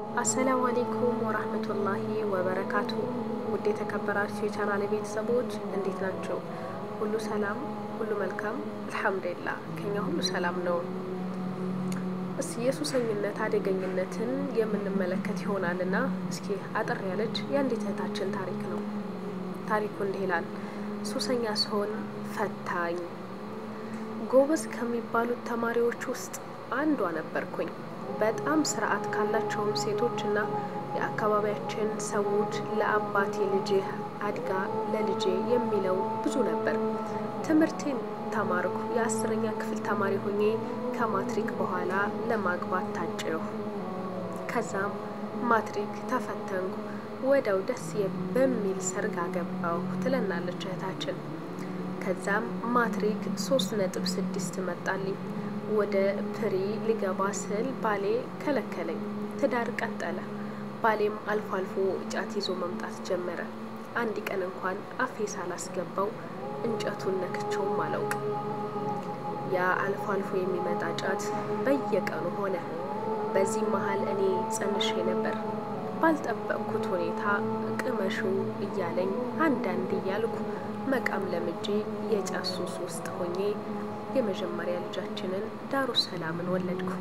አሰላሙ አሌይኩም ወራህመቱላሂ ወበረካቱ። ውድ የተከበራችሁ የቻናል ቤተሰቦች እንዴት ናቸው? ሁሉ ሰላም፣ ሁሉ መልካም፣ አልሐምዱሊላህ ከኛ ሁሉ ሰላም ነው። እስኪ የሱሰኝነት አደገኝነትን የምንመለከት ይሆናልና እስኪ አጠር ያለች የአንዲት እህታችን ታሪክ ነው። ታሪኩ እንዲህ ይላል። ሱሰኛ ስሆን ፈታኝ። ጎበዝ ከሚባሉት ተማሪዎች ውስጥ አንዷ ነበርኩኝ። በጣም ስርዓት ካላቸውም ሴቶች እና የአካባቢያችን ሰዎች ለአባቴ ልጅህ አድጋ ለልጄ የሚለው ብዙ ነበር። ትምህርቴን ተማርኩ። የአስረኛ ክፍል ተማሪ ሆኜ ከማትሪክ በኋላ ለማግባት ታጭሁ። ከዛም ማትሪክ ተፈተንኩ። ወደው ደስ በሚል ሰርግ አገባሁ ትለናለች እህታችን። ከዛም ማትሪክ ሶስት ነጥብ ስድስት መጣልኝ። ወደ ፕሪ ሊገባ ስል ባሌ ከለከለኝ። ትዳር ቀጠለ። ባሌም አልፎ አልፎ ጫት ይዞ መምጣት ጀመረ። አንድ ቀን እንኳን አፌ ሳላስገባው እንጨቱን ነክቸውም አላውቅ። ያ አልፎ አልፎ የሚመጣ ጫት በየቀኑ ሆነ። በዚህ መሀል እኔ ጸንሼ ነበር። ባልጠበቅኩት ሁኔታ ቅመሹ እያለኝ አንዳንድ እያልኩ መቃም ለምጄ የጫት ሱስ ውስጥ ሆኜ የመጀመሪያ ልጃችንን ዳሩ ሰላምን ወለድኩ።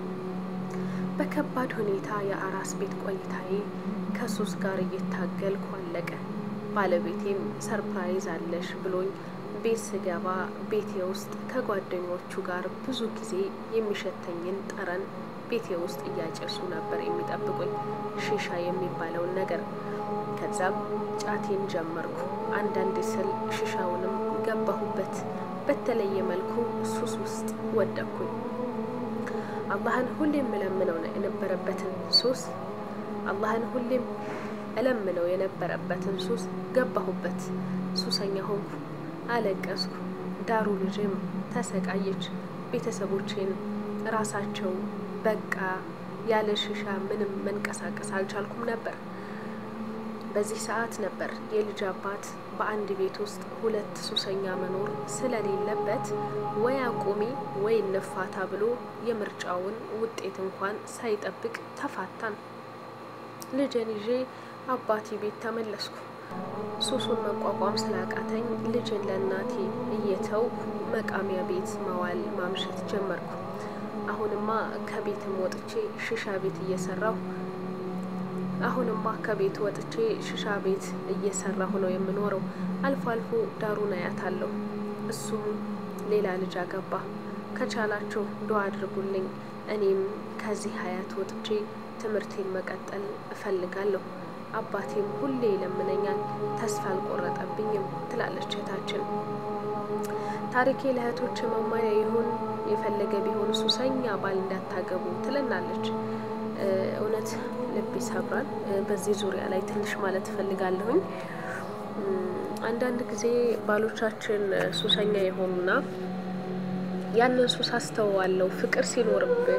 በከባድ ሁኔታ የአራስ ቤት ቆይታዬ ከሱስ ጋር እየታገልኩ አለቀ። ባለቤቴም ሰርፕራይዝ አለሽ ብሎኝ ቤት ስገባ ቤቴ ውስጥ ከጓደኞቹ ጋር ብዙ ጊዜ የሚሸተኝን ጠረን ቤቴ ውስጥ እያጨሱ ነበር የሚጠብቁኝ፣ ሺሻ የሚባለውን ነገር። ከዛም ጫቴን ጀመርኩ። አንዳንድ ስል ሺሻውንም ገባሁበት። በተለየ መልኩ ሱስ ውስጥ ወደኩኝ። አላህን ሁሌም እለምነው የነበረበትን ሱስ አላህን ሁሌም እለምነው የነበረበትን ሱስ ገባሁበት። ሱሰኛ ሆንኩ፣ አለቀስኩ። ዳሩ ልጅም ተሰቃየች። ቤተሰቦቼን ራሳቸው በቃ ያለ ሽሻ ምንም መንቀሳቀስ አልቻልኩም ነበር። በዚህ ሰዓት ነበር የልጅ አባት በአንድ ቤት ውስጥ ሁለት ሱሰኛ መኖር ስለሌለበት ወይ አቁሚ ወይ እንፋታ ብሎ የምርጫውን ውጤት እንኳን ሳይጠብቅ ተፋታን። ልጅን ይዤ አባቴ ቤት ተመለስኩ። ሱሱን መቋቋም ስላቃተኝ ልጅን ለእናቴ እየተው መቃሚያ ቤት መዋል ማምሸት ጀመርኩ። አሁንማ ከቤትም ወጥቼ ሽሻ ቤት እየሰራሁ አሁንማ ከቤት ወጥቼ ሽሻ ቤት እየሰራሁ ነው የምኖረው። አልፎ አልፎ ዳሩን አያታለሁ። እሱም ሌላ ልጅ አገባ። ከቻላችሁ ዱዓ አድርጉልኝ። እኔም ከዚህ ሀያት ወጥቼ ትምህርቴን መቀጠል እፈልጋለሁ። አባቴም ሁሌ ይለምነኛል፣ ተስፋ አልቆረጠብኝም ትላለች እህታችን። ታሪኬ ለእህቶች መማሪያ ይሁን የፈለገ ቢሆን ሱሰኛ ባል እንዳታገቡ ትለናለች። እውነት ልብ ይሰብራል። በዚህ ዙሪያ ላይ ትንሽ ማለት እፈልጋለሁኝ። አንዳንድ ጊዜ ባሎቻችን ሱሰኛ የሆኑና ያንን ሱስ አስተዋለው ፍቅር ሲኖርብን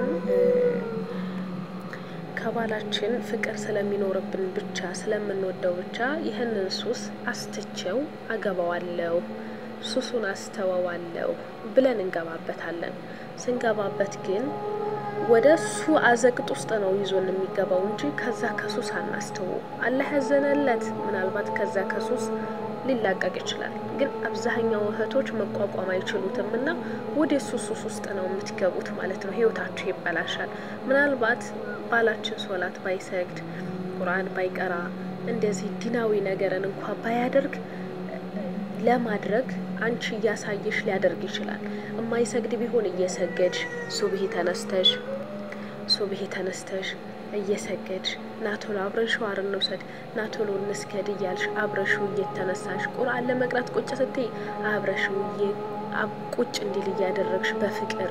ከባላችን ፍቅር ስለሚኖርብን ብቻ ስለምንወደው ብቻ ይህንን ሱስ አስትቼው አገባዋለሁ፣ ሱሱን አስተወዋለሁ ብለን እንገባበታለን። ስንገባበት ግን ወደ እሱ አዘቅጥ ውስጥ ነው ይዞን የሚገባው እንጂ ከዛ ከሱስ አናስተው። አላህ ያዘነለት ምናልባት ከዛ ከሱስ ሊላቀቅ ይችላል። ግን አብዛኛው እህቶች መቋቋም አይችሉትም እና ወደ እሱ ሱስ ውስጥ ነው የምትገቡት ማለት ነው። ህይወታችሁ ይበላሻል። ምናልባት ባላችን ሶላት ባይሰግድ፣ ቁርአን ባይቀራ፣ እንደዚህ ዲናዊ ነገርን እንኳ ባያደርግ ለማድረግ አንቺ እያሳየሽ ሊያደርግ ይችላል። የማይሰግድ ቢሆን እየሰገድሽ ሱብሂ ተነስተሽ ሱብሂ ተነስተሽ እየሰገድሽ ናቶሎ አብረን ሸዋር እንውሰድ ናቶሎ እንስገድ እያልሽ አብረሽው እየተነሳሽ ቁርአን ለመቅራት ቁጭ ስትይ አብረሽው ቁጭ እንዲል እያደረግሽ በፍቅር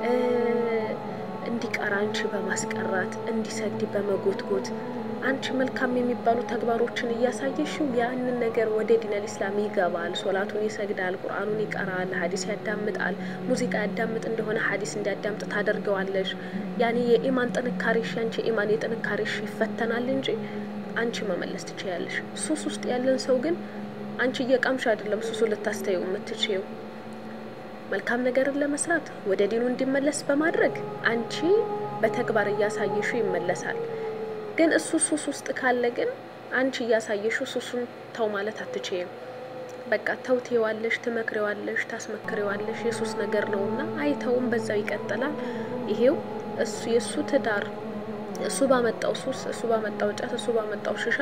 እንዲቀራ አንቺ በማስቀራት እንዲሰግድ በመጎትጎት አንቺ መልካም የሚባሉ ተግባሮችን እያሳየሽው ያንን ነገር ወደ ዲነል ኢስላም ይገባል። ሶላቱን ይሰግዳል፣ ቁርአኑን ይቀራል፣ ሀዲስ ያዳምጣል። ሙዚቃ ያዳምጥ እንደሆነ ሀዲስ እንዲያዳምጥ ታደርገዋለሽ። ያኔ የኢማን ጥንካሬሽ ያንቺ የኢማን የጥንካሬሽ ይፈተናል እንጂ አንቺ መመለስ ትችያለሽ። ሱስ ውስጥ ያለን ሰው ግን አንቺ እየቃምሽ አይደለም ሱሱ ልታስተየው የምትችየው መልካም ነገርን ለመስራት ወደ ዲኑ እንዲመለስ በማድረግ አንቺ በተግባር እያሳየሽው ይመለሳል። ግን እሱ ሱስ ውስጥ ካለ ግን አንቺ እያሳየሽው ሱሱን ተው ማለት አትችይም። በቃ ተው ትይዋለሽ፣ ትመክሬዋለሽ፣ ታስመክሬዋለሽ የሱስ ነገር ነው እና አይተውም፣ በዛው ይቀጥላል። ይሄው እሱ የእሱ ትዳር እሱ ባመጣው ሱስ፣ እሱ ባመጣው ጫት፣ እሱ ባመጣው ሽሻ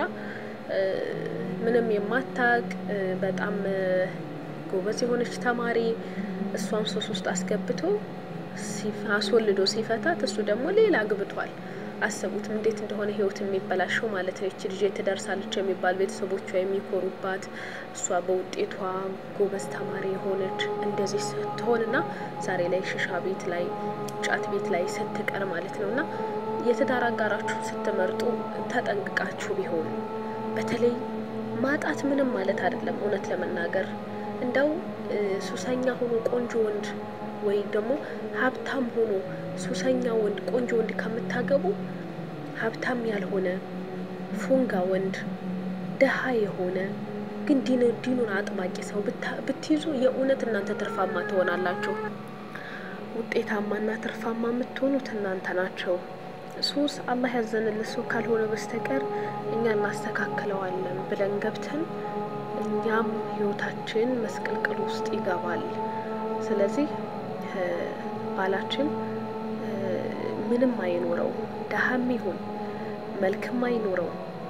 ምንም የማታቅ በጣም ጎበዝ የሆነች ተማሪ እሷን ሱስ ውስጥ አስገብቶ አስወልዶ ሲፈታት እሱ ደግሞ ሌላ አግብቷል። አሰቡትም እንዴት እንደሆነ ህይወት የሚበላሸው ማለት ነው። ይቺ ልጅ ትደርሳለች የሚባል ቤተሰቦቿ የሚኮሩባት እሷ በውጤቷ ጎበዝ ተማሪ የሆነች እንደዚህ ስትሆንና ዛሬ ላይ ሽሻ ቤት ላይ ጫት ቤት ላይ ስትቀር ማለት ነው እና የትዳር አጋራችሁን ስትመርጡ ተጠንቅቃችሁ ቢሆን በተለይ ማጣት ምንም ማለት አይደለም። እውነት ለመናገር እንደው ሱሰኛ ሆኖ ቆንጆ ወንድ ወይ ደግሞ ሀብታም ሆኖ ሱሰኛ ወንድ ቆንጆ ወንድ ከምታገቡ ሀብታም ያልሆነ ፉንጋ ወንድ ደሃ የሆነ ግን ዲን ዲኑን አጥባቂ ሰው ብትይዙ የእውነት እናንተ ትርፋማ ትሆናላችሁ። ውጤታማና ትርፋማ የምትሆኑት እናንተ ናቸው። ሱስ አላህ ያዘንልን ሰው ካልሆነ በስተቀር እኛ እናስተካክለዋለን ብለን ገብተን እኛም ህይወታችን መስቀልቅል ውስጥ ይገባል። ስለዚህ ባላችን ምንም አይኖረው፣ ደሃም ይሁን መልክም አይኖረው፣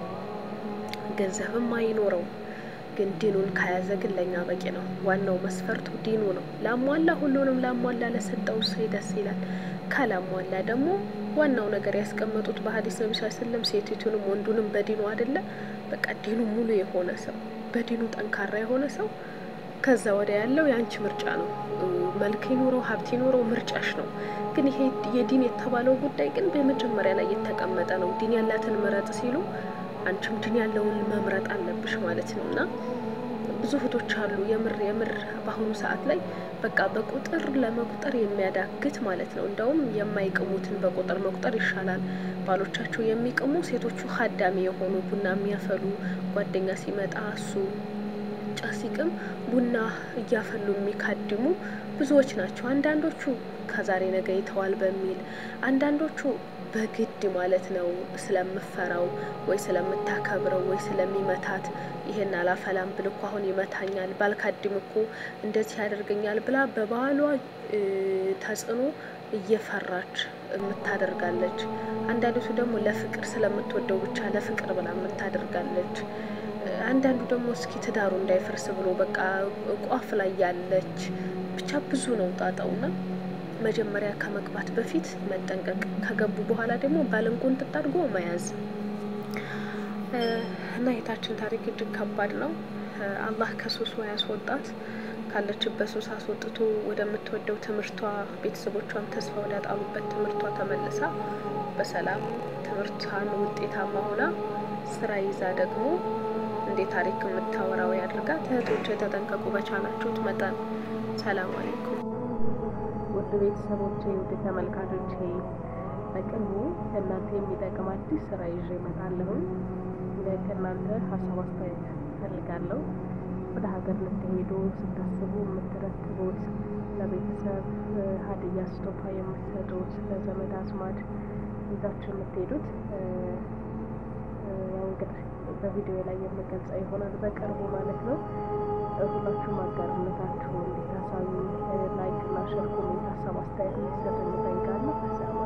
ገንዘብም አይኖረው፣ ግን ዲኑን ከያዘ ግን ለእኛ በቂ ነው። ዋናው መስፈርቱ ዲኑ ነው። ላሟላ ሁሉንም ላሟላ ለሰጠው ሰው ደስ ይላል። ካላሟላ ደግሞ ዋናው ነገር ያስቀመጡት በሀዲስ ነቢ ስ ስለም ሴቲቱንም ወንዱንም በዲኑ አይደለ በቃ ዲኑ ሙሉ የሆነ ሰው በዲኑ ጠንካራ የሆነ ሰው ከዛ ወደ ያለው የአንቺ ምርጫ ነው። መልክ ይኑረው ሀብት ይኑረው ምርጫሽ ነው። ግን ይሄ የዲን የተባለው ጉዳይ ግን በመጀመሪያ ላይ የተቀመጠ ነው። ዲን ያላትን ምረጥ ሲሉ አንቺም ዲን ያለውን መምረጥ አለብሽ ማለት ነው እና ብዙ እህቶች አሉ የምር የምር በአሁኑ ሰዓት ላይ በቃ በቁጥር ለመቁጠር የሚያዳግት ማለት ነው። እንደውም የማይቅሙትን በቁጥር መቁጠር ይሻላል። ባሎቻቸው የሚቅሙ ሴቶቹ ሀዳሚ የሆኑ ቡና የሚያፈሉ ጓደኛ ሲመጣ እሱ ጫት ሲቅም ቡና እያፈሉ የሚካድሙ ብዙዎች ናቸው። አንዳንዶቹ ከዛሬ ነገ ይተዋል በሚል አንዳንዶቹ በግድ ማለት ነው ስለምፈራው ወይ ስለምታከብረው ወይ ስለሚመታት ይሄን አላፈላም ብል እኮ አሁን ይመታኛል፣ ባልካድም እኮ እንደዚህ ያደርገኛል ብላ በባሏ ተጽዕኖ እየፈራች የምታደርጋለች። አንዳንዲቱ ደግሞ ለፍቅር ስለምትወደው ብቻ ለፍቅር ብላ የምታደርጋለች። አንዳንዱ ደግሞ እስኪ ትዳሩ እንዳይፈርስ ብሎ በቃ ቋፍ ላይ ያለች ብቻ ብዙ ነው ጣጣውና መጀመሪያ ከመግባት በፊት መጠንቀቅ፣ ከገቡ በኋላ ደግሞ ባልን ቁንጥጥ አድርጎ መያዝ እና የታችን ታሪክ እጅግ ከባድ ነው። አላህ ከሱሱ ያስወጣት ካለችበት ሱስ አስወጥቶ ወደምትወደው ትምህርቷ ቤተሰቦቿን ተስፋ ወዳጣሉበት ትምህርቷ ተመልሳ በሰላም ትምህርቷን ውጤታማ ሆና ስራ ይዛ ደግሞ እንዴ ታሪክ የምታወራው ያድርጋት። እህቶች የተጠንቀቁ በቻላችሁት መጠን። ሰላም አሌይኩም ውድ ቤተሰቦቼ፣ ውድ ተመልካቾቼ በቅርቡ ለእናንተ የሚጠቅም አዲስ ስራ ይዤ እመጣለሁኝ። ከእናንተ ሀሳብ አስተያየት እፈልጋለሁ። ወደ ሀገር ልትሄዱ ስታስቡ የምትረትቡት ለቤተሰብ ሀዲያ ስጦታ የምትሰጡት ለዘመድ አዝማድ ይዛችሁ የምትሄዱት ያው እንግዲህ በቪዲዮ ላይ የምገልጸው ይሆናል በቅርቡ ማለት ነው። ሁላችሁም አጋርነታችሁ እንዲታሳዩ ላይክ እና ሸር ኮሜንት ሀሳብ አስተያየት እንዲሰጡ እንጠይቃለሁ።